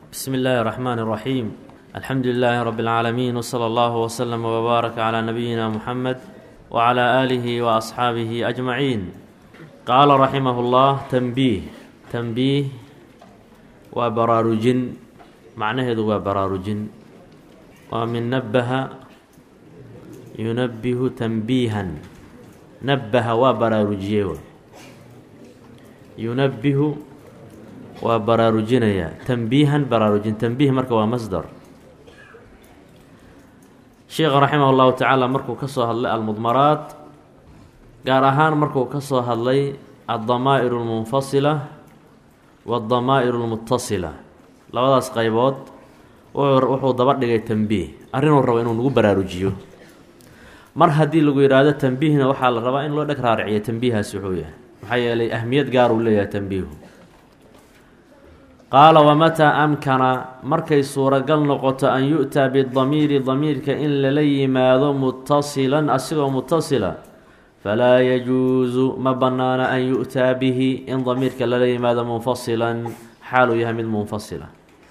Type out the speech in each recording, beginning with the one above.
بسم الله الرحمن الرحيم الحمد لله رب العالمين وصلى الله وسلم وبارك على نبينا محمد وعلى آله وأصحابه أجمعين قال رحمه الله تنبيه تنبيه وبرارجن معناه هو براarujin waa min nabaha yunabihu tanbiihan nabaha waa baraarujiye yunabihu waa baraarujinaya tanbiihan baraarujin tanbiih marka waa masdar sheekha raximah llahu tacaala markuu ka soo hadlay almudmaraat gaar ahaan markuu ka soo hadlay addamaa'ir اlmunfasila waاddamaa'ir اlmutasila labadaas qaybood wuxuu daba dhigay tanbiih arrinuu rabo inuu nagu baraarujiyo mar haddii lagu yidhaahdo tanbiihna waxaa la rabaa in loo dheg raariciyo tanbiihaasi wuxuu yahay maxaa yeelay ahmiyad gaar uu leeyahay tanbiihu qaala wamataa amkana markay suuragal noqoto an yu-taa bidamiiri damiirka in lala yimaado mutasilan asigoo mutasila falaa yajuusu ma bannaana an yu-taa bihi in damiirka lala yimaado munfasilan xaaluu yahay mid munfasila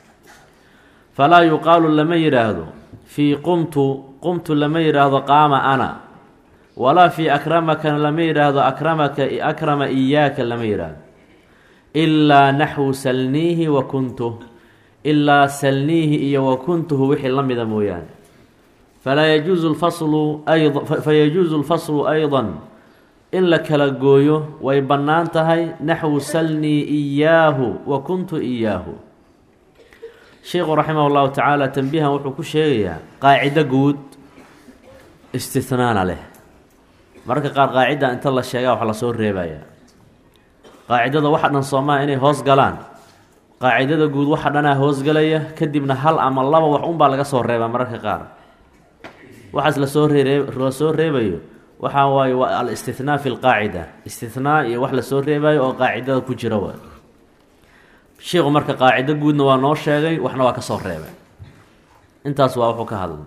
falaa yuqaalu lama yidhaahdo fii qumtu qumtu lama yidhaahdo qaama ana walaa fii akramakana lama yidhaahdo akramaka akrama iyaaka lama yidhaahdo ilaa naxwu salniihi wa kuntuh ilaa salniihi iyo wa kuntuhu wixii la mida mooyaane falaa yajuusu lfaslu ayda fayajuusu lfaslu aydan in la kala gooyo way bannaan tahay naxwu salnii iyaahu wa kuntu iyaahu sheikhu raximah llahu tacaala tanbiihan wuxuu ku sheegayaa qaacido guud istihnaana leh mararka qaar qaacidda inta la sheegaa wax lasoo reebaya qaacidada waxa dhan soomaha inay hoos galaan qaacidada guud waxa dhanaa hoosgalaya kadibna hal ama laba wax unbaa laga soo reebaa mararka qaar waxaas lasoo ree lasoo reebayo waxaa waaye waa al-istihnaa fi lqaacida istihnaa iyo wax lasoo reebayo oo qaacidada ku jira waay sheikhu marka qaacido guudna waa noo sheegay waxna waa ka soo reebay intaas waa wuxuu ka hadlay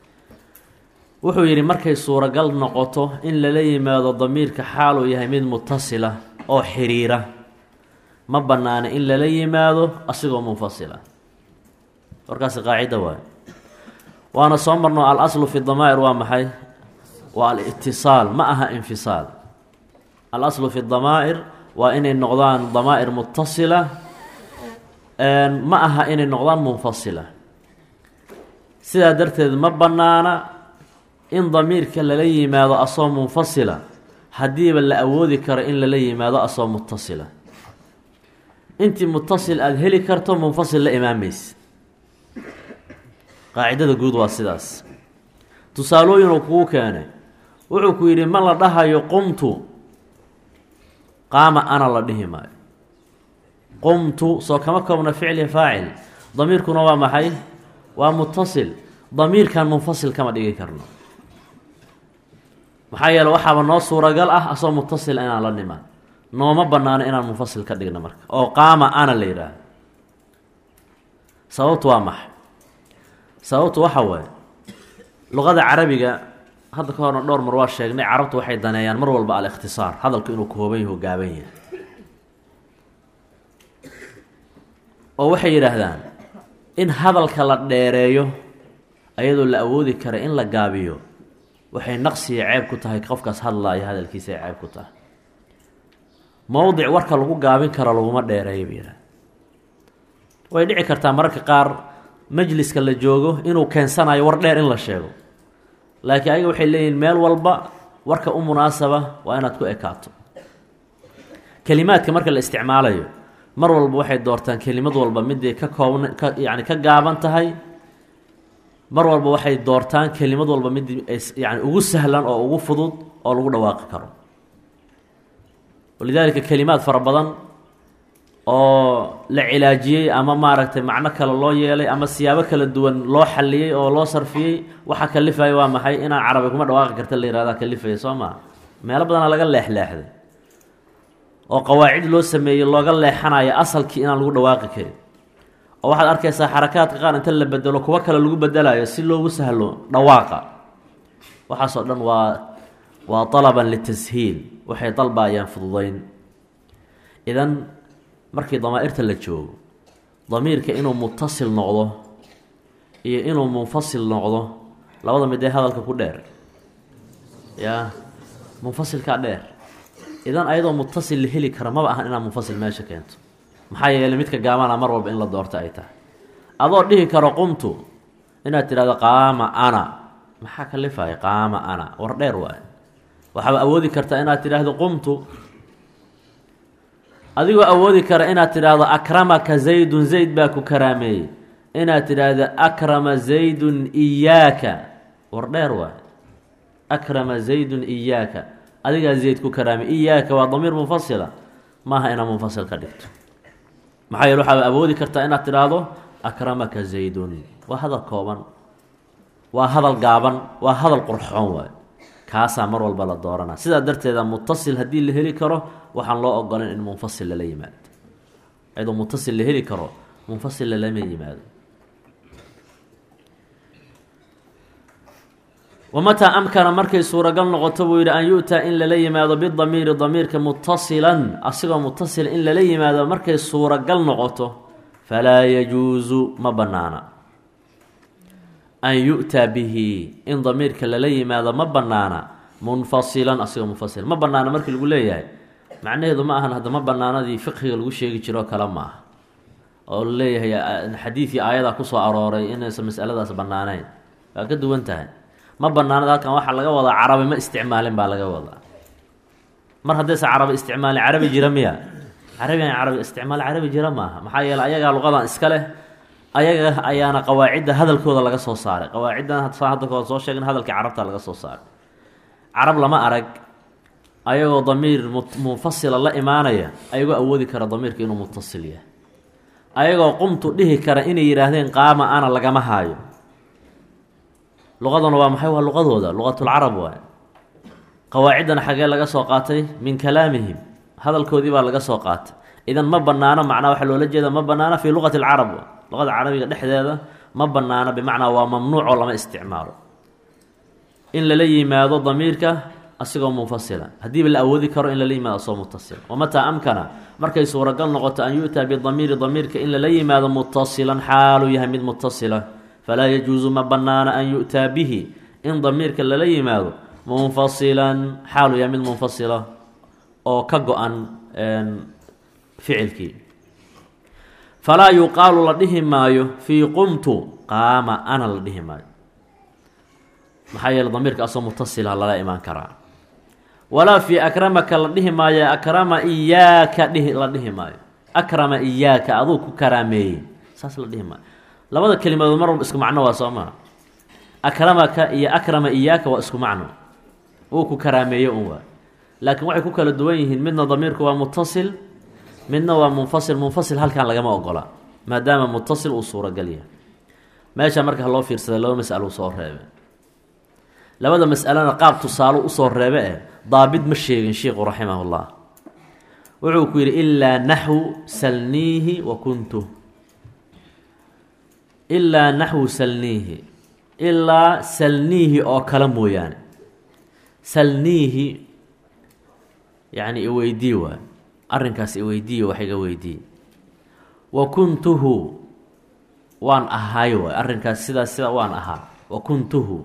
wuxuu yidhi markay suuragal noqoto in lala yimaado damiirka xaaluu yahay mid mutasila oo xiriira ma bannaana in lala yimaado asigoo munfasila warkaasi qaacida waay waana soo marno al aslu fi damaa'ir waa maxay waa al-itisaal ma aha infisaal al aslu fi damaa'ir waa inay noqdaan damaa'ir mutasila ma aha inay noqdaan munfasila sidaa darteed ma bannaana in damiirka lala yimaado asoo munfasila haddiiba la awoodi karo in lala yimaado asoo mutasila intii mutasil aada heli karto munfasil la imaamaysa qaacidada guud waa sidaas tusaalooyin uu kugu keenay wuxuu ku yidhi ma la dhahayo qumtu qaama ana la dhihi maayo qumtu soo kama koobna ficli faacil damiirkuna waa maxay waa mutasil damiirkan munfasil kama dhigi karno maxaa yeele waxaaba noo suuragal ah asoo mutasil inaan la nimaan nooma banaano inaan munfasil ka dhigno marka oo qaama ana la yidhaahdo sababtu waa maxay sababtu waxa waaye luqada carabiga hadda ka horna dhowr mar waa sheegnay carabtu waxay daneeyaan mar walba al-ikhtisaar hadalku inuu kooban yaho gaaban yahay oo waxay yidhaahdaan in hadalka la dheereeyo ayadoo la awoodi kara in la gaabiyo waxay naqsiya ceeb ku tahay qofkaas hadlaaya hadalkiisa ay ceeb ku tahay mowdic warka lagu gaabin karo laguma dheereeyo ba yidhahda way dhici kartaa mararka qaar majliska la joogo inuu keensanayo war dheer in la sheego laakiin ayaga waxay leeyihin meel walba warka u munaasaba waa inaad ku ekaato kelimaadka marka la isticmaalayo mar walba waxay doortaan kelimad walba miday ka koobna ka yacni ka gaaban tahay mar walba waxay doortaan kelimad walba mid yani ugu sahlan oo ugu fudud oo lagu dhawaaqi karo walidaalika kelimaad fara badan oo la cilaajiyey ama maaragtay macno kale loo yeelay ama siyaabo kala duwan loo xaliyey oo loo sarfiyey waxaa kalifaya waa maxay inaan carabi kuma dhawaaqi karta la yihahda kalifaya soo maa meelo badanaa laga leexleexday oo qawaacid loo sameeyey looga leexanayo asalkii inaan lagu dhawaaqi karin oo waxaad arkaysaa xarakaadka qaar inta la bedelo kuwo kale lagu bedelayo si loogu sahlo dhawaaqa waxaasoo dhan waa waa talaban litashiil waxay dalbaayaan fududeyn idan markii damaa-irta la joogo damiirka inuu mutasil noqdo iyo inuu munfasil noqdo labada midee hadalka ku dheer yaa munfasilkaa dheer idan ayadoo mutasil la heli kara maba ahan inaad munfasil meesha keento maxaa yeelay midka gaabana mar walba in la doorto ay tahay adoo dhihi karo qumtu inaad tidhahdo qaama ana maxaa kalifaya qaama ana war dheer waayo waxaaba awoodi kartaa inaad tidhaahdo qumtu adigoo awoodi kara inaad tidhaahdo akramaka zaydun zayd baa ku karaameeyey inaad tidhaahdo akrama zaydun iyaaka war dheer waayo akrama zaydun iyaaka adigaa zayd ku karaamey iyaaka waa damiir munfasila maaha inaad munfasil ka dhigto maxaa yeele waxaad awoodi kartaa inaad tidhaahdo akramaka zaydun waa hadal kooban waa hadal gaaban waa hadal qurxoon waayo kaasaa mar walba la doorana sidaa darteeda mutasil haddii la heli karo waxaan loo ogolan in munfasil lala yimaado iyadoo mutasil la heli karo munfasil lalama yimaado wamataa amkana markay suuragal noqoto buu yidhi an yu-taa in lala yimaado bidamiiri damiirka mutasilan asigoo mutasila in lala yimaado markay suuragal noqoto falaa yajuusu ma bannaana an yu-taa bihi in damiirka lala yimaado ma bannaana munfasilan asigoo munfasil ma bannaana markii lagu leeyahay macnaheedu ma ahan hadda ma bannaanadii fiqhiga lagu sheegi jiro kale ma aha oo la leeyahay xadiidkii aayadaa kusoo arooray inaysan masaladaas bannaanayn waa ka duwan tahay ma banaanad halkan waxaa laga wadaa carabi ma isticmaalin baa laga wadaa mar haddaysan carabi isticmaalin carabi jira miya carabian carabi isticmaal carabi jira maaha maxaa yeele ayagaa luqadan iska leh ayaga ayaana qawaacidda hadalkooda laga soo saaray qawaaciddan saa hadda kood soo sheegin hadalkii carabta laga soo saaray carab lama arag ayagoo damiir munfasila la imaanaya ayagoo awoodi kara damiirka inuu mutasil yahay ayagoo qumtu dhihi kara inay yidhaahdeen qaama ana lagama haayo luqaduna waa maxay waa luqadooda luqatulcarab waay qawaaciddana xagee laga soo qaatay min kalaamihim hadalkoodii baa laga soo qaatay idan ma banaano macnaa waxaa loola jeeda ma banaano fii luqati alcarab luqada carabiga dhexdeeda ma banaano bimacnaa waa mamnuucoo lama isticmaalo in lala yimaado damiirka asigoo munfasila haddiiba la awoodi karo in lala yimaado asagoo mutasila wamataa amkana markay suuragal noqoto an yu-taa bidamiiri damiirka in lala yimaado mutasilan xaaluu yahay mid mutasila falaa yajuusu ma banaana an yu-taa bihi in damiirka lala yimaado munfasilan xaalu yahay mid munfasila oo ka go-an ficilkii falaa yuqaalu la dhihi maayo fii qumtu qaama ana la dhihi maayo maxaa yeele damiirka asoo mutasila lala imaan karaa walaa fii akramaka la dhihi maayo akrama iyaaka dhihi la dhihi maayo akrama iyaaka aduu ku karaameeyey saas la dhihi maayo labada kelimadood mar walba isku macno waa soo maa akramaka iyo akrama iyaaka waa isku macno uu ku karaameeyo un waa laakiin waxay ku kala duwan yihiin midna damiirku waa mutasil midna waa munfasil munfasil halkan lagama ogola maadaama mutasil uu suuragal yahay meesha marka haloo fiirsada laba masalo soo reebe labada masalena qaab tusaalo usoo reebe eh daabit ma sheegin sheikhu raximahullah wuxuu ku yidhi ilaa naxwu salniihi wa kuntu ilaa naxwu salniihi ilaa salniihi oo kale mooyaane salniihi yacni iweydii waay arrinkaas iweydiiye wax iga weydiiye wa kuntuhu waan ahaay waay arrinkaas sidaas sida waan ahaa wa kuntuhu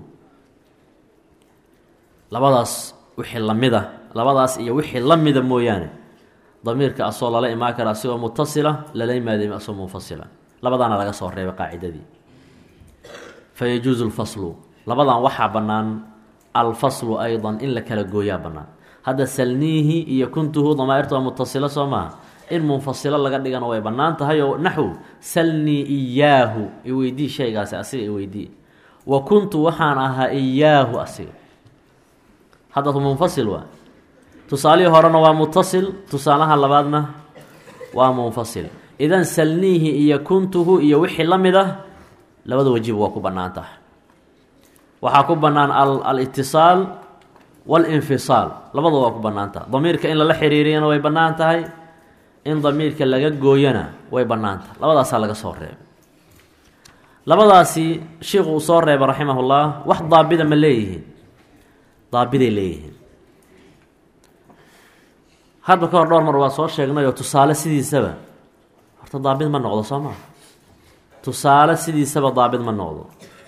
labadaas wixii lamida labadaas iyo wixii lamida mooyaane damiirka asoo lala imaan kara asigoo mutasila lala yimaada asoo munfasila labadaana laga soo reebay qaacidadii fa yajuusu lfaslu labadan waxaa bannaan alfaslu aydan in la kala gooyaa bannaan hadda salniihi iyo kuntuhu damaairta waa mutasilo soo maaha in munfasilo laga dhigana way bannaan tahay oo naxw salnii iyaahu iweydii shaygaasi asiga iweydii wa kuntu waxaan ahaa iyaahu asiga hadda munfasil waa tusaalihii horena waa mutasil tusaalaha labaadna waa munfasil idan salniihi iyo kuntuhu iyo wixii la mid ah labada wajiba waa ku bannaan tahay waxaa ku bannaan alitisaal walinfisaal labada waa ku bannaan tahay damiirka in lala xiriiriyana way bannaan tahay in damiirka laga gooyana way bannaan tahay labadaasaa laga soo reebay labadaasi sheikhu uu soo reebay raximahullah wax daabida ma leeyihiin daabiday leeyihiin hadda ka hor dhowr mar waa soo sheegnay oo tusaale sidiisaba horta daabid ma noqdo soo maa tusaale sidiisaba daabit ma noqdo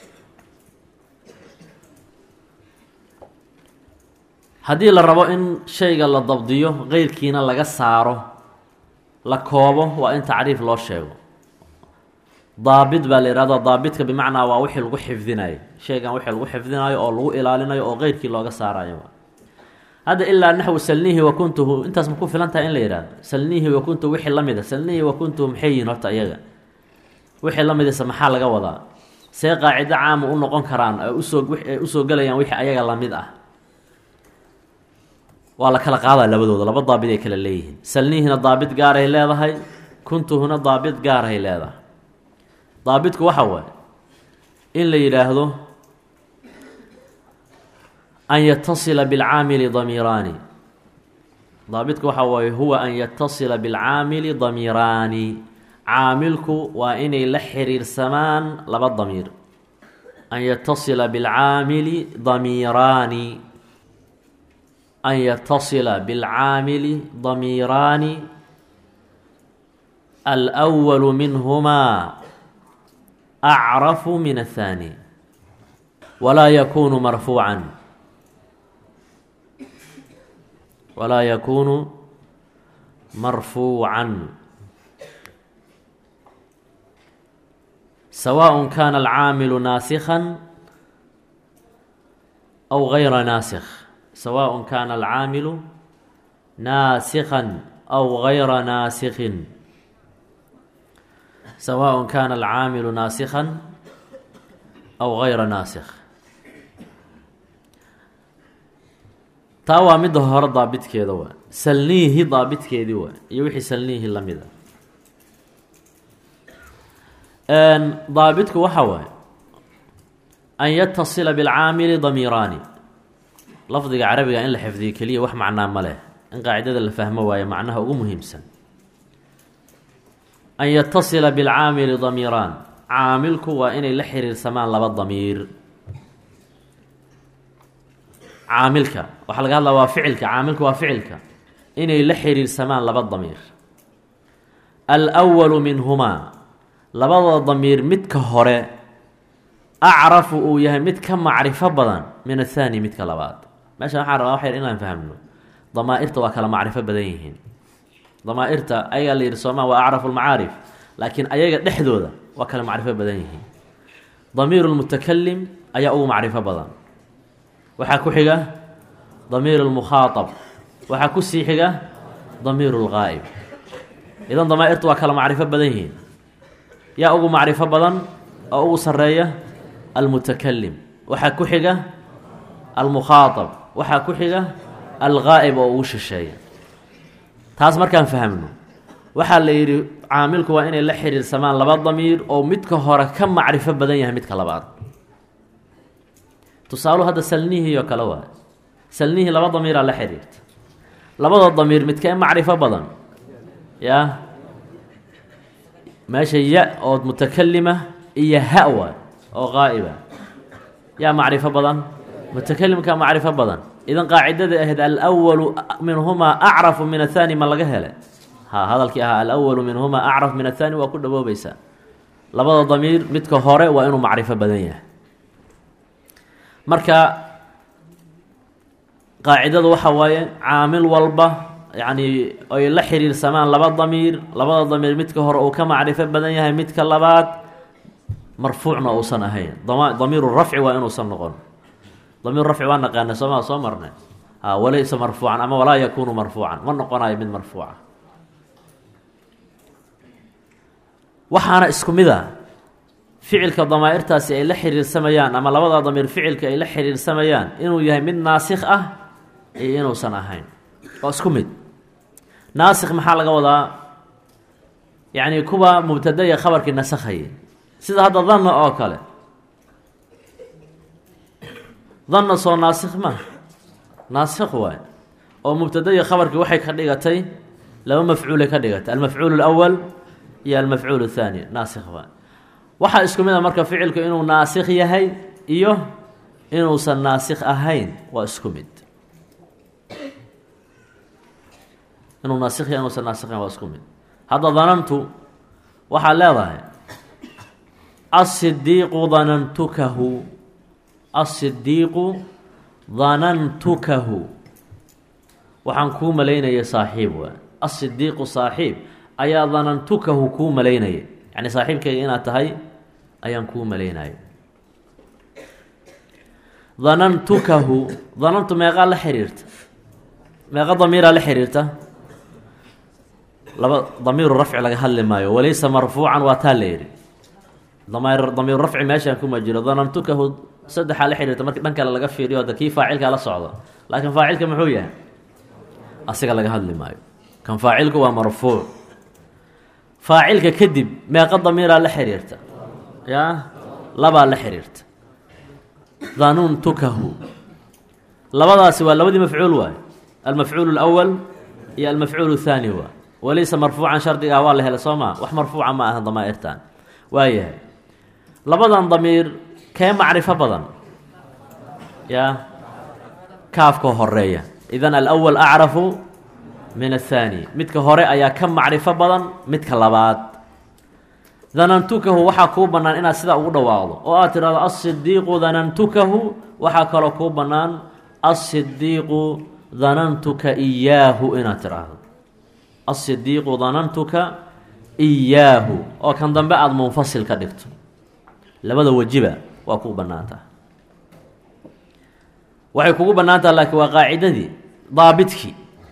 haddii la rabo in shayga la dabdiyo qeyrkiina laga saaro la koobo waa in tacriif loo sheego daabit baa la yihahdo daabitka bimacnaa waa wixii lagu xifdinayo shaygan wixii lagu xifdinayo oo lagu ilaalinayo oo qeyrkii looga saarayo hadda ilaa naxwu salniihi wa kuntuhu intaas ma ku filan tahay in la yihahdo salniihi wa kuntuhu wixii la mid a salniihi wa kuntuhu maxay yihiin horta iyaga wixii la midisa maxaa laga wadaa see qaacido caama u noqon karaan ay usoo ay usoo gelayaan wixii ayaga lamid ah waa la kala qaadaa labadooda laba daabit ay kala leeyihiin salniihina daabit gaaray leedahay kuntuhuna daabit gaarahay leedahay daabitku waxa waaye in la yidhaahdo an yatasila bilcaamili damiiraani daabitku waxa waaye huwa an yatasila bilcaamili damiiraani caamilku waa inay la xiriirsamaan laba damiir an yatasila bilcaamili damiiraani an yatasila bilcaamili damiiraani alأwalu minhumaa acrafu min aلthaani walaa yakunu marfuucan walaa yakunu marfuucan sawaء kana alcaamilu naasikha aw gayra naasikh sawaء kana alcaamilu naasikha aw gayra naasikhin sawaء kana alcaamilu naasikha aw gayra naasikh taa waa midda hore daabitkeeda waa salniihi daabitkeedii waa iyo wixii salniihi la mida daabitku waxa waaye an yatasila bilcaamili damiiraani lafdiga carabiga in la xifdiyo keliya wax macnaa ma leh in qaacidada la fahmo waayo macnaha ugu muhiimsan an yatasila bilcaamili damiiraan caamilku waa inay la xiriirsamaan laba damiir caamilka waxaa laga hadlaa waa ficilka caamilka waa ficilka inay la xiriirsamaan laba damiir alwalu minhumaa labada damiir midka hore acrafu uu yahay mid ka macrifo badan min athaani midka labaad meeshan waxaan rabaa wax yar inaan fahmno damaa-irta waa kala macrifo badan yihiin damaa-irta ayagaa la yidhi soomaa waa acrafu lmacaarif laakiin ayaga dhexdooda waa kala macrifo badan yihiin damiiru lmutakalim ayaa ugu macrifo badan waxaa ku xiga damiir lmukhaaab waxaa ku sii xiga damiir lgaa'ib idan damaa-irtu waa kala macrifo badan yihiin yaa ugu macrifo badan oo ugu sareeya almutakalim waxaa ku xiga almukhaaab waxaa ku xiga algaa'ib oo ugu shisheeya taas markaan fahmno waxaa la yidhi caamilku waa inay la xiriirsamaan laba damiir oo midka hore ka macrifo badan yahay midka labaad tusaaluhu hadda salnihii oo kale waay salnihii laba damiiraa la xiriirta labada damiir midkee macrifo badan yaa meesha ya oo mutakalima iyo ha waay oo qaa'iba yaa macrifo badan mutakalimka macrifo badan idan qaacidada ahayd alwalu minhumaa acrafu min athaani ma laga hele ha hadalkii ahaa alwalu minhumaa acraf min athaani waa ku dhawoobaysaa labada damiir midka hore waa inuu macrifo badan yahay marka qaacidadu waxa waaye caamil walba yacni ay la xiriirsamaan laba damiir labada damiir midka hore uu ka macrifo badan yahay midka labaad marfuucna uusan ahayn dama damiiru rafci waa inuusan noqon damiiru rafci waa naqaana sooma soo marnay a walaysa marfuucan ama walaa yakuunu marfuucan ma noqonayo mid marfuuca waxaana isku mid a ficilka damaa-irtaasi ay la xiriirsamayaan ama labada damiir ficilka ay la xiriirsamayaan inuu yahay mid naasikh ah iyo inuusan ahayn waa isku mid naasikh maxaa laga wadaa yacni kuwa mubtadaya khabarkii nasakhayay sida hadda danna oo kale danna soo naasikh ma naasikh waay oo mubtadaya khabarkii waxay ka dhigatay laba mafcuulay ka dhigatay almafcuul اlأwal iyo almafcuul الthaani naasikh waay waxaa isku mid a marka ficilku inuu naasikh yahay iyo inuusan naasikh ahayn waa isku mid inuu naasikh yahay inuusan naasikh ahayn waa isku mid hadda danantu waxaad leedahay asidiiqu danantukahu asidiiqu danantukahu waxaan kuu malaynaya saaxiib waa asidiiqu saaxiib ayaa danantukahu kuu malaynaya yacni saaxiibkayga inaad tahay ayaan kuu malaynaya danantukahu danantu meeqaa la xiriirta meeqa damiiraa la xiriirta laba damiiru rafci laga hadli maayo walaysa marfuucan waa taa la yidhi damir damiiru rafci meeshaan kuma jiro danantukahu saddexaa la xiriirta marki dhan kale laga fiiriyo hadda kii faacilkaa la socda laakiin faacilka muxuu yahay asiga laga hadli maayo kan faacilku waa marfuuc faacilka kadib meeqa damiiraa la xiriirta yaa labaa la xiriirta danuntukahu labadaasi waa labadii mafcuul waayo almafcuul اlأwal iyo almafcuul الthaani waa walaysa marfuucan shardigaa waa la helay soo maa wax marfuuca ma aha damaa'irtan waayahay labadan damiir kee macrifo badan yaa kaafka horeeya idan alأwal acrafu min الthaani midka hore ayaa ka macrifo badan midka labaad danantukahu waxaa kuu bannaan inaad sidaa ugu dhawaaqdo oo aad tidhahdo asidiiqu danantukahu waxaa kaloo kuu bannaan asidiiqu danantuka iyaahu inaad tidhaahdo asidiiqu danantuka iyaahu oo kan dambe aada munfasil ka dhigto labada wejiba waa kuu bannaan taha waxay kugu bannaan taha laakiin waa qaacidadii daabidkii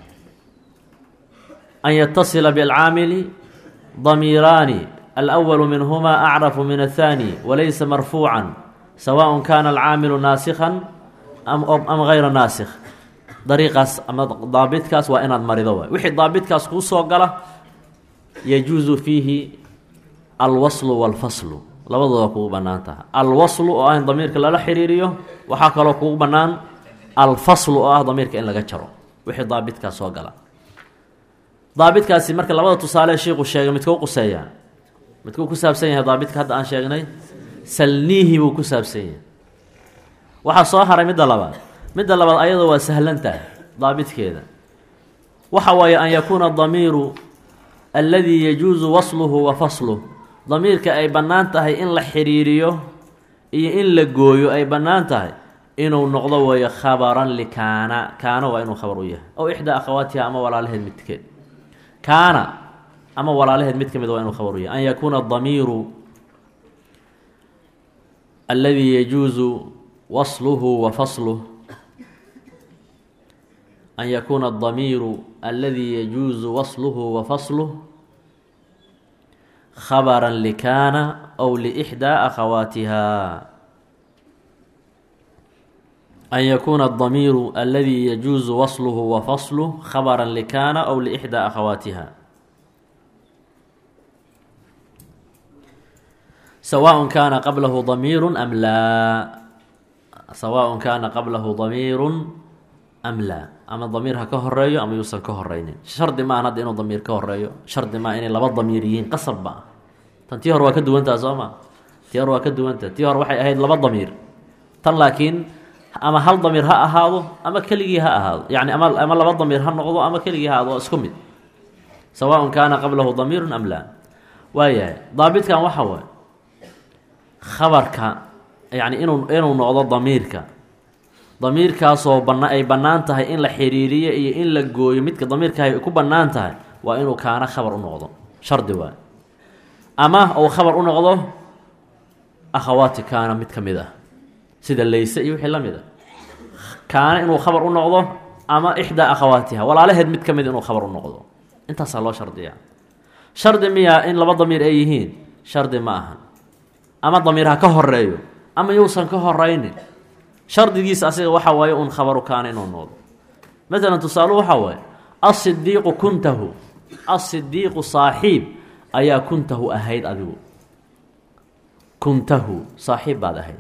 an yatasila bilcaamili damiiraani alأwl minhma acrafu min الthanي walaysa marfuuca sawaء kana alcaamilu naasikha am gayra naasikh dariiqaas ama daabitkaas waa inaad marido waay wixii daabitkaas kuu soo gala yajuusu fiihi alwaslu wاlfaslu labadooda kugu banaan taha alwaslu oo ah in damiirka lala xiriiriyo waxaa kaloo kugu banaan alfaslu oo ah damiirka in laga jaro wixii daabitkaas soo gala daabitkaasi marka labada tusaale shiiku sheegay midkuu quseeyaa midkuu ku saabsan yahay daabidka hadda aan sheegnay salniihi buu ku saabsan yahay waxaa soo haray midda labaad midda labaad ayadoo waa sahlantahay daabidkeeda waxa waaye an yakuuna damiiru alladii yajuusu wasluhu wa fasluh damiirka ay bannaan tahay in la xiriiriyo iyo in la gooyo ay bannaan tahay inuu noqdo weeyo khabaran likaana kaana waa inuu khabar u yahay ow ixdaa akhawaatiha ama walaalaheed midkeed kaana ama walaalaheed mid ka mid waa inuu khabar u yahay an yakuuna damiiru alladii yajuusu wasluhu wa fasluh an yakuuna adamiiru alladii yajuusu wasluhu wa fasluh khabara likaana aw liixdaa akhawaatiha an yakuuna adamiiru alladii yajuusu wasluhu wa fasluh khabara likaana aw liixdaa akhawaatiha sawaaء kaana qablahu damiiru am laa sawaaء kaana qablahu damiiru am laa ama damiir ha ka horeeyo ama yuusan ka horeynin shardi maahan hadda inuu damiir ka horeeyo shardi maa inay laba damiir yihiin qasab ma tan tii hore waa ka duwantaha soo ma tii hore waa ka duwantaha tii hore waxay ahayd laba damiir tan laakiin ama hal damiir ha ahaado ama keligii ha ahaado yani ama ama laba damiir ha noqdo ama keligii ha ahaado waa isku mid sawaaء kaana qablahu damiiru am laa waayahay daabitkan waxa waay khabarka yani inuu inuu noqdo damiirka damiirkaasoo bana ay bannaan tahay in la xiriiriyo iyo in la gooyo midka damiirka ay ku bannaan tahay waa inuu kaana khabar u noqdo shardi waay ama uu khabar u noqdo akhawaati kaana mid ka mid ah sida layse iyo wixii la mid a kaana inuu khabar u noqdo ama ixdaa akhawaatiha walaalaheed mid ka mid inuu khabar u noqdo intaasaa loo shardiyaa shardi miyaa in laba damiir ay yihiin shardi ma ahan ama damiir ha ka horeeyo ama yuusan ka horeynin shardigiisa asiga waxa waaye un khabaru kaana inuu noqdo maalan tusaalu waxaa waaye asidiiqu kuntahu asidiiqu saaxiib ayaa kuntahu ahayd adigu kuntahu saaxiib baad ahayd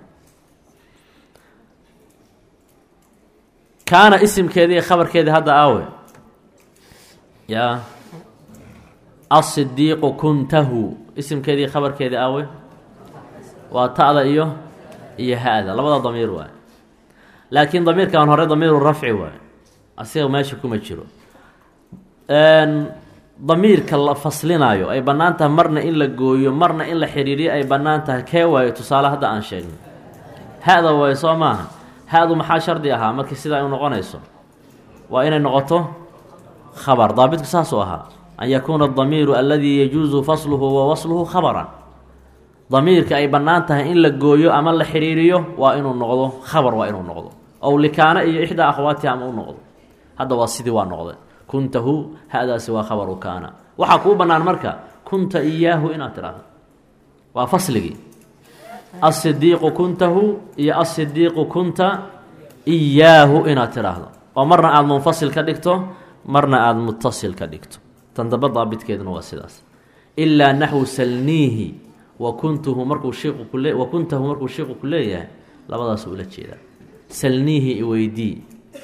kaana isimkeedii khabarkeedii hadda aawe yaa asidiiqu kuntahu isimkeedii khabarkeedii aawe waa ta'da iyo iyo ha-da labada damiir waay laakiin damiirkan hore damiiru rafci waay asiga meesha kuma jiro damiirka la faslinayo ay bannaan tahay marna in la gooyo marna in la xidhiiriyo ay bannaan tahay kee waayo tusaale hadda aan sheegnay ha-da waayo soo maaha ha-du maxaa shardi ahaa markii sidaa u noqonayso waa inay noqoto khabar daabitku saasuu ahaa an yakuuna adamiiru aladii yajuusu fasluhu wa wasluhu khabaran damiirka ay bannaan tahay in la gooyo ama la xidhiiriyo waa inuu noqdo khabar waa inuu noqdo ow likaana iyo ixdaa akhwaatiha ama u noqdo hadda waa sidii waa noqday kuntahu ha-daasi waa khabaru kaana waxaa kuu bannaan marka kunta iyaahu inaad tidhaahdo waa fasligii asidiiqu kuntahu iyo asidiiqu kunta iyaahu inaad tidhaahdo oo marna aada munfasil ka dhigto marna aada mutasil ka dhigto tan damba daabitkeeduna waa sidaas ilaa naxwu salniihi wa kuntuhu markuu shiiqu kule wa kuntahu markuu shiiqu ku leeyahay labadaas ula jeedaa salniihi iweydii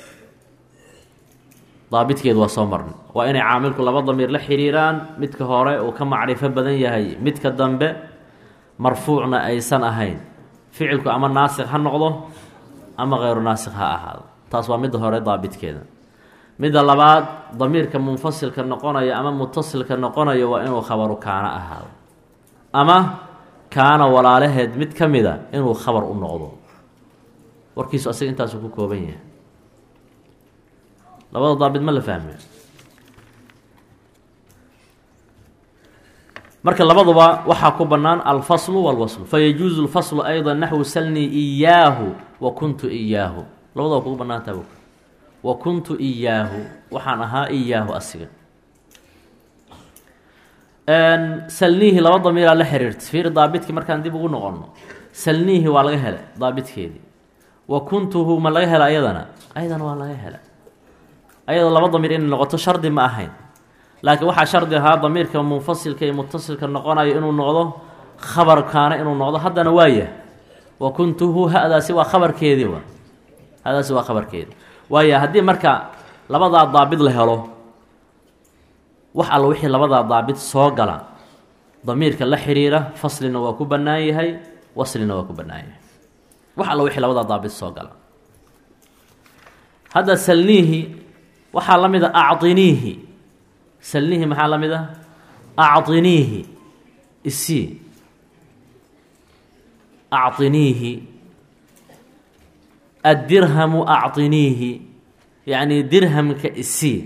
daabitkeedu waa soo marnay waa inay caamilku laba damiir la xiriiraan midka hore uu ka macrifo badan yahay midka dambe marfuucna aysan ahayn ficilku ama naasikh ha noqdo ama kheyru naasikh ha ahaado taas waa midda hore daabitkeeda midda labaad damiirka munfasilka noqonaya ama mutasilka noqonaya waa inuu khabaru kaana ahaado ama kaana walaalaheed mid ka mida inuu khabar u noqdo warkiisu asaga intaasuu ku kooban yahay labada daabit ma la fahme marka labaduba waxaa ku bannaan alfaslu walwaslu fayajuuzu lfaslu ayda naxwu salnii iyaahu wa kuntu iyaahu labadaba kugu bannaantaa bog wa kuntu iyaahu waxaan ahaa iyaahu asiga salniihi laba damiiraa la xiriirta fiiri daabitkii markaan dib ugu noqono salniihi waa laga helay daabitkeedii wa kuntuhu ma laga hela ayadana ayadana waa laga hela ayadoo laba damiir inay noqoto shardi ma ahayn laakiin waxaa shardi ahaa damiirka munfasilka iyo mutasilka noqonayo inuu noqdo khabarkaana inuu noqdo haddana waayah wa kuntuhu ha-daasi waa khabarkeedii wa hadaasi waa khabarkeedii waaya haddii marka labadaa daabit la helo wax alla wixii labadaa daabit soo gala damiirka la xiriira faslina waa ku bannaan yahay waslina waa ku bannaan yahay wax alla wixii labadaa daabit soo gala hadda salniihi waxaa la mid a aciniihi salniihi maxaa la mid a aciniihi isii aciniihi addirhamu aciniihi yacni dirhamka isii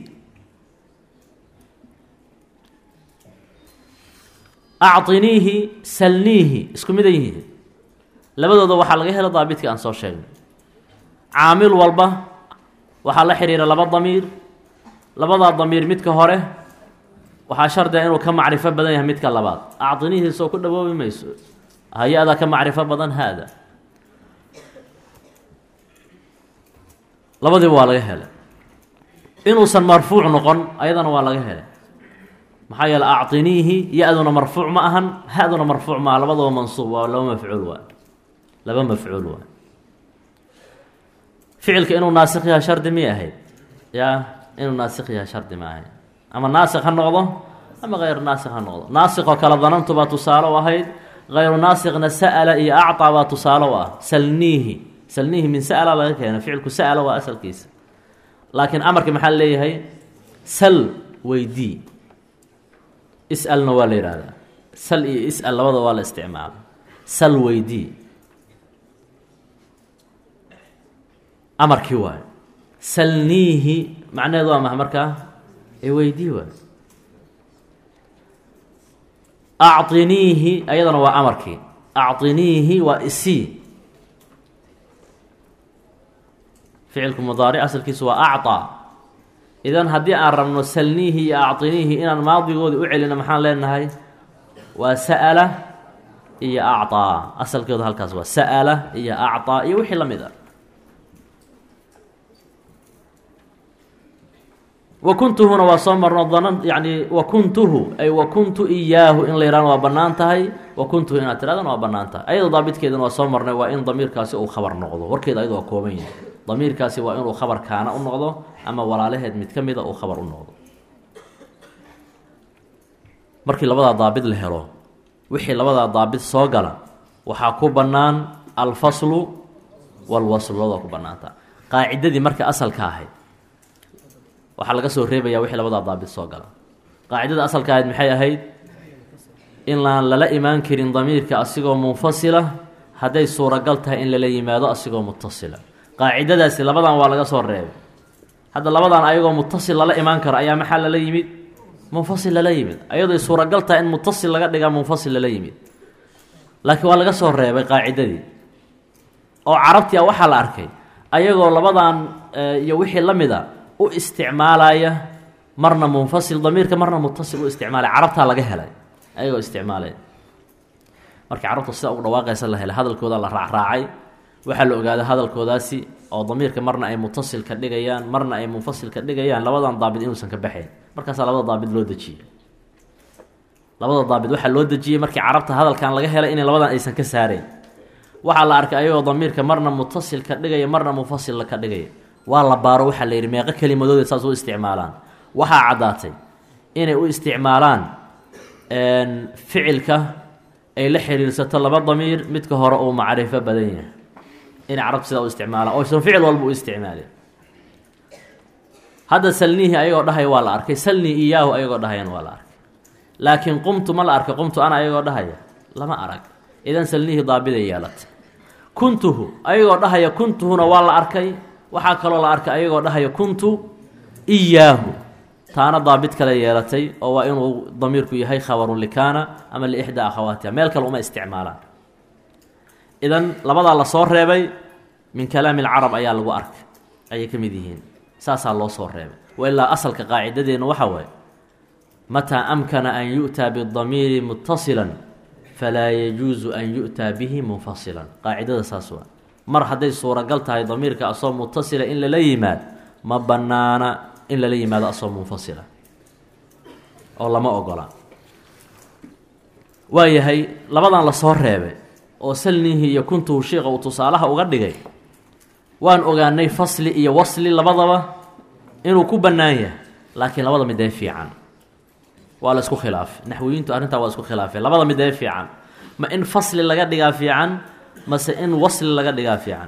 aciniihi salniihi isku mid a yihiin labadooda waxaa laga hela daabitka aan soo sheegnay caamil walba waxaa la xiriira laba damiir labadaa damiir midka hore waxaa shardiga inuu ka macrifo badan yahay midka labaad aciniihi soo ku dhawoobi mayso hay-adaa ka macrifo badan haada labadiiba waa laga helay inuusan marfuuc noqon ayadana waa laga helay maxaa yeele aciniihi ya-duna marfuuc ma ahan ha-duna marfuuc maaha labadaba mansuub waa laba mafcuul waay laba mafcuul waay ficilka inuu naasikh yaha shardi miyay ahayd yaa inuu naasikh yaha shardi ma ahayd ama naasikh ha noqdo ama hayru naasikh ha noqdo naasikh oo kale danantu baa tusaale u ahayd hayru naasikhna sa'ala iyo acطaa baa tusaale u ah salniihi salniihi min sa'ala laga keena ficilku sa'ala waa asalkiisa laakiin amarka maxaa leeyahay sal weydii is-alna waa la yihahdaa sal iyo is-al labada waa la isticmaala sal weydii amarkii waayo salniihi macnaheedu waa maha markaa ee weydii waayo aciniihi ayadana waa amarkii aciniihi waa isii ficilku mudaaric asalkiisu waa acطaa idan haddii aan rabno salniihi iyo aciniihi inaan maadigoodii u celino maxaan leenahay waa sa'ala iyo acطaa asalkeedu halkaas waa sa'ala iyo acطaa iyo wixii la mid a wa kuntuhuna waa soo marno danan yani wa kuntuhu ay wa kuntu iyaahu in la yihahno waa bannaan tahay wa kuntuhu inaad tirahdana waa bannaan tahay ayadoo daabitkeedana waa soo marnay waa in damiirkaasi uu khabar noqdo warkeeda ayadoo waa kooban yahay damiirkaasi waa inuu khabar kaana u noqdo ama walaalaheed mid ka mida uu khabar u noqdo markii labadaa daabit la helo wixii labadaa daabit soo gala waxaa ku bannaan alfaslu walwaslu labada ku bannaanta qaacidadii marka asalka ahayd waxaa laga soo reebayaa wixii labadaa daabit soo gala qaacidada asalka ahayd maxay ahayd in laan lala imaan karin damiirka asigoo munfasila hadday suuragal tahay in lala yimaado asigoo mutasila qaacidadaasi labadan waa laga soo reebay hadda labadan ayagoo mutasil lala imaan karo ayaa maxaa lala yimid munfasil lala yimid ayadoy suuragal tahay in mutasil laga dhigaa munfasil lala yimid laakiin waa laga soo reebay qaacidadii oo carabti a waxaa la arkay ayagoo labadan iyo wixii la mid a u isticmaalaya marna munfasil damiirka marna mutasil u isticmaalaya carabtaa laga helay ayagoo isticmaalaya markii carabta sida ugu dhawaaqaysa la helay hadalkooda la raacraacay waxaa la ogaaday hadalkoodaasi oo damiirka marna ay mutasil ka dhigayaan marna ay munfasil ka dhigayaan labadan daabid inuusan ka baxayn markaasaa labada daabid loo dejiyey labada daabid waxaa loo dejiyey markii carabta hadalkan laga helay inay labadan aysan ka saarayn waxaa la arkay ayagoo damiirka marna mutasil ka dhigaya marna munfasil ka dhigaya waa la baaro waxaa la yidhi meeqo kelimadooda saas u isticmaalaan waxaa caddaatay inay u isticmaalaan ficilka ay la xiriirsato laba damiir midka hore uu macrifo badan yahay inay carabta sidaa u isticmaalaan oysan ficil walba u isticmaalin hadda salniihi ayagoo dhahaya waa la arkay salnii iyaahu ayagoo dhahayana waa la arkay laakiin qumtu ma la arkay qumtu ana ayagoo dhahaya lama arag idan salniihi daabiday yeelatay kuntuhu ayagoo dhahaya kuntuhuna waa la arkay waxaa kaloo la arkay ayagoo dhahaya kuntu iyaahu taana daabit kale yeelatay oo waa inuu damiirku yahay khabaru likaana ama liixdaa akhawaatiha meel kale uma isticmaalaan idan labadaa lasoo reebay min kalaami alcarab ayaa lagu arkay ayay ka mid yihiin saasaa loo soo reebay wailaa asalka qaacidadeennu waxa waaye mataa amkana an yu'taa bidamiiri mutasila falaa yajuusu an yu'taa bihi munfasilan qaacidada saas waa mar hadday suuragal tahay damiirka asoo mutasila in lala yimaad ma bannaana in lala yimaado asoo munfasila oo lama ogola waayahay labadan lasoo reebay oo salnihii iyo kuntuhu sheikha uu tusaalaha uga dhigay waan ogaanay fasli iyo wasli labadaba inuu ku bannaan yahay laakiin labada midee fiican waa la isku khilaafay naxwiyiintu arrintaa waa isku khilaafay labada midee fiican ma in fasli laga dhigaa fiican mase in wasli laga dhigaa fiican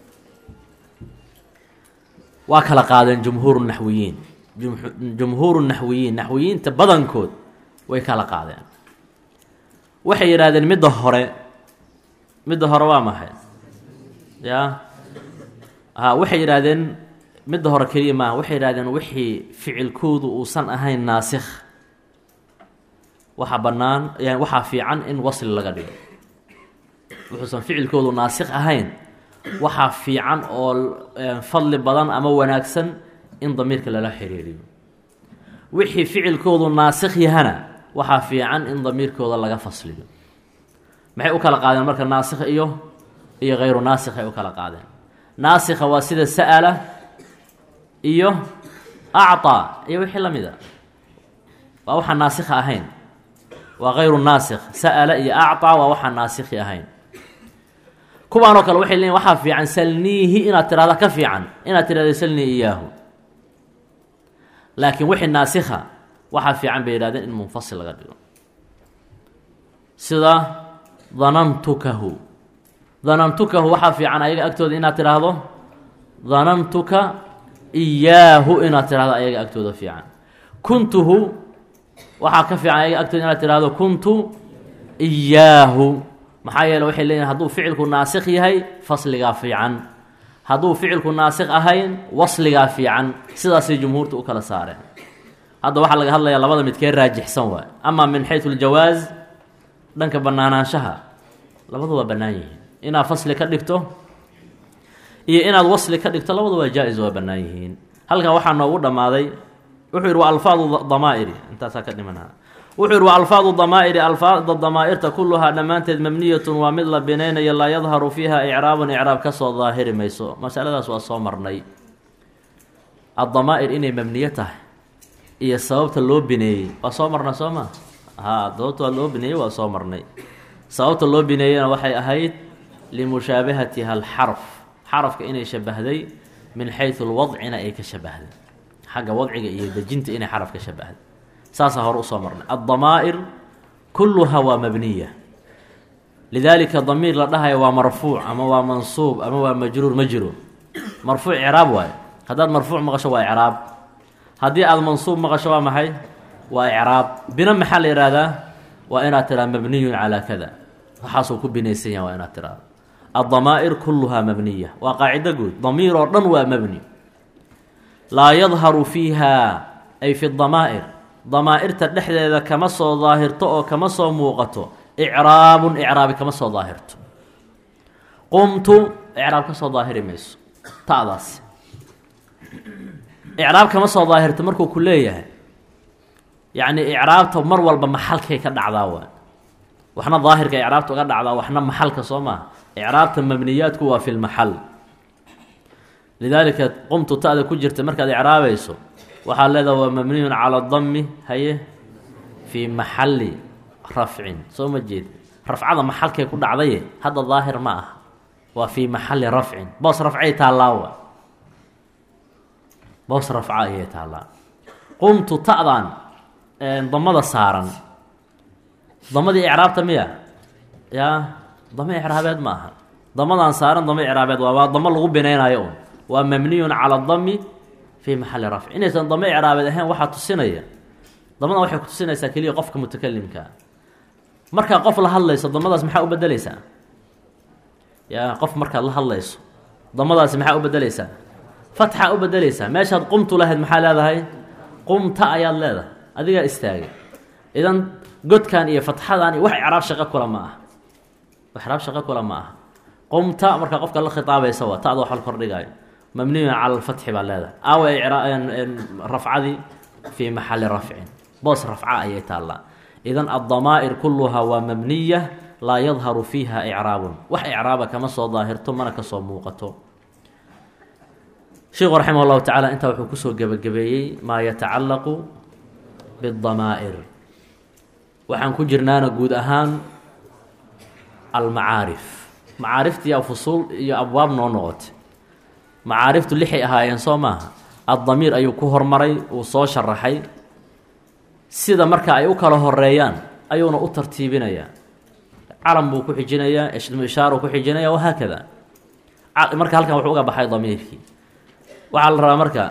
waa kala qaadeen jumhuuru naxwiyiin jumhuuru naxwiyiin naxwiyiinta badankood way kala qaadeen waxay yidhaahdeen midda hore midda hore waa maxay ya ha waxay yidhaahdeen midda hore keliya maaha waxay yidhahdeen wixii ficilkoodu uusan ahayn naasikh waxaa bannaan yani waxaa fiican in wasli laga dhigo wuxuusan ficilkoodu naasikh ahayn waxaa fiican oo fadli badan ama wanaagsan in damiirka lala xiriiriyo wixii ficilkoodu naasikh yahana waxaa fiican in damiirkooda laga fasliyo maxay u kala qaadeen marka naasikh iyo iyo hayru naasikh ay u kala qaadeen naasikha waa sida sa'ala iyo acطaa iyo wixii la mid a waa waxaan naasikha ahayn waa hayru naasikh sa'ala iyo acطaa waa waxaan naasikhi ahayn kuwaanoo kale waxay leeyiin waxaa fiican salniihi inaad tirahda ka fiican inaad tirahda salnii iyaahu laakiin wixii naasikha waxaa fiican bay yihahdeen in munfasil laga dhigo sida danantukahu danantukahu waxaa fiican ayaga agtooda inaad tidhaahdo danantuka iyaahu inaad tidhahdo ayaga agtooda fiican kuntuhu waxaa ka fiican ayaga agtooda inaad tidhahdo kuntu iyaahu maxaa yeele waxay leeyihin hadduu ficilku naasikh yahay fasligaa fiican hadduu ficilku naasikh ahayn wasligaa fiican sidaasay jumhuurta u kala saareen hadda waxaa laga hadlayaa labada midkee raajixsan waay amaa min xayu ljawaas dhanka bannaanaanshaha labadu waa bannaan yihiin inaad fasli ka dhigto iyo inaad wasli ka dhigto labadu waa jaa-is waa bannaan yihiin halkan waxaa noogu dhammaaday wuxuu yidhi waa alfaadu damaa'iri intaasaa ka dhimanaa wuxuu yidhi waa alfaadu damaa'iri alfaada damaa'irta kulluhaa dhammaanteed mabniyatun waa mid la binaynayo laa yadharu fiiha icraabun icraab ka soo daahiri mayso masaladaas waa soo marnay addamaa'ir inay mabniyo tahay iyo sababta loo bineeyey waa soo marna soo maa haa sababta loo bineeyey waa soo marnay sababta loo bineeyeyna waxay ahayd limushaabahatiha alxarf xarafka inay shabahday min xayu lwadcina ay ka shabahday xagga wadciga iyo dejinta inay xaraf ka shabahday saasaa hore usoo marnay addamaa'ir kulluha waa mabniya lidaalika damiir la dhahayo waa marfuuc ama waa mansuub ama waa majruur ma jiro marfuuc icraab waayo haddaad marfuuc maqasho waa icraab haddii aada mansuub maqasho waa maxay waa icraab bina maxaa la yihahdaa waa inaad tiraa mabniyun calaa kada waxaasuu ku binaysan yaha waa inaad tiraado addamaa'ir kulluhaa mabniya waa qaacido guud damiir oo dhan waa mabni laa yadharu fiiha ay fi damaa'ir damaa'irta dhexdeeda kama soo daahirto oo kama soo muuqato icraabun icraabi kama soo daahirto qumtu icraab ka soo daahiri mayso ta'daas icraab kama soo daahirto markuu ku leeyahay yacni icraabta mar walba maxalkay ka dhacdaa waa waxna daahirka icraabta uga dhacdaa waxna maxalka soo maaha icraabta mabniyaadku waa fi lmaxal lidaalika qumtu ta'da ku jirta markaad icraabayso waxaad leedaha waa mabniyun cala dami haye fii maxali rafcin soo ma jeed rafcada maxalkay ku dhacdaye hadda daahir ma ah waa fii maxali rafcin boos rafcay taallaawa boos rafca ayay taallaa qumtu ta'dan damada saaran damadii icraabta miya yaa damo icraabeed ma aha damadaan saaran damo icraabeed waa waa damo lagu binaynayo un waa mabniyun cala dami fii maxali rafci inaysan damo icraabeed ahayn waxaa tusinaya damadan waxay ku tusinaysaa keliya qofka mutakalimkaa markaa qof la hadlayso damadaas maxaa u bedeleysaa yaa qof markaad la hadlayso damadaasi maxaa u bedeleysaa fatxa u bedeleysaa meeshaad qumtu lahayd maxaa leedahay qumta ayaad leedahay adigaa istaagay idan godkan iyo fatxadan iyo wax icraab shaqo kula ma aha wax icraab shaqo kula ma aha qumta markaa qofka la khitaabaysa waa ta'da wax la kordhigayo mabniyun cala alfatxi baa leedahay aawa rafcadii fii maxali rafcin boos rafca ayay taallaa idan addamaa'ir kulluhaa waa mabniya laa yadharu fiiha icraabun wax icraaba kama soo daahirto mana kasoo muuqato sheikhu raximah llahu tacaala intaa wuxuu kusoo gebagabeeyey maa yatacallaqu biddamaa'ir waxaan ku jirnaana guud ahaan almacaarif macaariftiiya fusuul iyo abwaab noo noqotay macaariftu lixay ahaayeen soo maaha addamiir ayuu ku hormaray uu soo sharaxay sida marka ay u kala horeeyaan ayuuna u tartiibinayaa calam buu ku xijinayaa ismu ishaaru ku xijinaya wahaakada marka halkan wuxuu uga baxay damiirkii waxaa la rabaa marka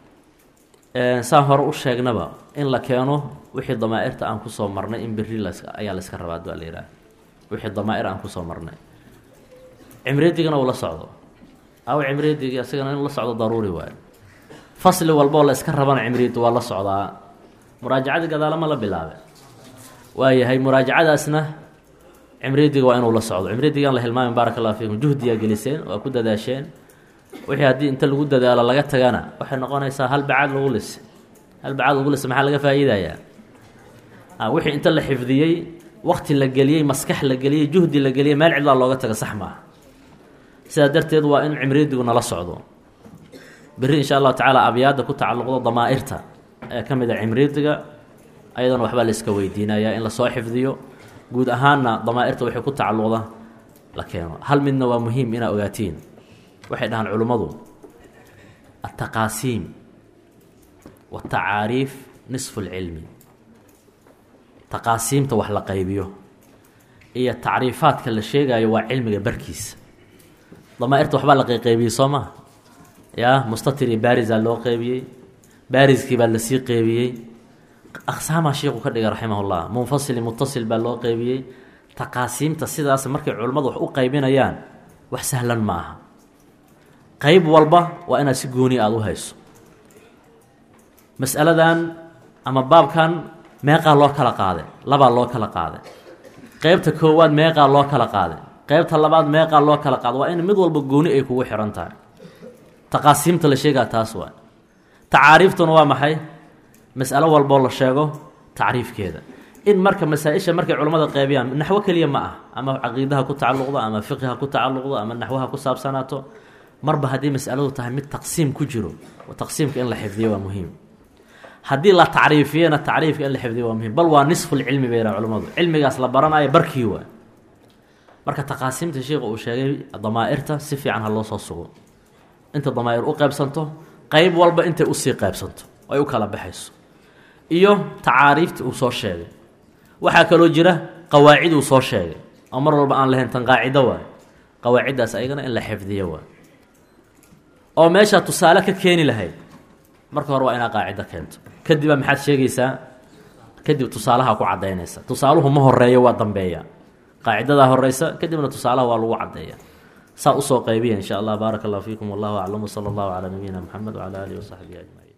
saan hore u sheegnaba in la keeno wixii damaa'irta aan kusoo marnay in beri las ayaa la iska rabaa baa la yidhaha wixii damaa'ir aan kusoo marnay cimreedigana uu la socdo aw cimreedigi isagana inuu la socdo daruuri waayo fasli walboo la iska rabana cimriid waa la socdaa muraajacadii gadaalama la bilaabe waayahay muraajacadaasna cimridiga waa inuu la socdo cimridigan la hilmaamin baaraka allah fiikum juhdiyaa geliseen waa ku dadaasheen wixii haddii inta lagu dadaalo laga tagana waxay noqonaysaa hal bacaad lagu lise hal bacaad lagu lise maxaa laga faa'iidayaa wixii inta la xifdiyey wakti la geliyey maskax la geliyey juhdi la geliyey meel cidlaa looga taga sax maaha sidaa darteed waa in cimridigu nala socdo berri insha allahu tacaala abyaadda ku tacalluqdo damaa'irta ee ka mid a cimridiga ayadana waxbaa la iska weydiinayaa in lasoo xifdiyo guud ahaanna damaa'irta waxay ku tacalluqda la keeno hal midna waa muhiim inaa ogaatiin waxay dhahaan culimmadu altaqaasiim watacaariif nisfu lcilmi taqaasiimta wax la qaybiyo iyo tacriifaadka la sheegayo waa cilmiga barkiisa damaa'irta waxbaa la qayqaybiyey soo maha yaa mustatir iyo baarisaa loo qeybiyey baariskii baa lasii qeybiyey aqsaamaa sheikhu ka dhigay raximah ullah munfasil mutasil baa loo qeybiyey taqaasiimta sidaas markay culimmadu wax u qaybinayaan wax sahlan ma aha qeyb walba waa inaad si gooni aada u hayso masaladan ama baabkan meeqaa loo kala qaaday labaa loo kala qaaday qeybta koowaad meeqaa loo kala qaaday qeybta labaad meeqaa loo kala qaaday waa in mid walba gooni ay kugu xihan tahay taqaasiimta la sheegaa taas waa tacaariiftuna waa maxay masalo walboo la sheego tacriifkeeda in marka masaa-isha markay culimmada qeybiyaan naxwo keliya ma ah ama caqiidaha ku tacalluqdo ama fiqiha ku tacalluqdo ama naxwaha ku saabsanaato marba haddii masaladu tahay mid taqsiim ku jiro taqsiimka in la xifdiyo waa muhiim haddii la tacriifiyana tacriifka in la xifdiyo waa muhiim bal waa nisfulcilmi bay yidhaha culimmadu cilmigaas la baranayo barkii waa marka taqaasiimta sheikhu uu sheegay damaa'irta si fiican ha loo soo sugo inta damaa'ir u qaybsanto qeyb walba intay usii qaybsanto ay u kala baxayso iyo tacaariifta uu soo sheegay waxaa kaloo jira qawaacid uu soo sheegay oo mar walba aan lahayn tan qaacido waay qawaaciddaas ayagana in la xifdiyo waay oo meeshaa tusaale ka keeni lahayd marka hore waa inaad qaacido keento kadibaa maxaad sheegaysaa kadib tusaalaha ku cadaynaysa tusaaluhu ma horeeyo waa dambeeya qaacidadaa horeysa kadibna tusaalaha waa lagu cadeeya saa usoo qaybiya insha allah baaraka allah fiikum wallahu aclam wsala allahu calaa nabiyina mxamed wcala alihi wasaxbihi ajmaciin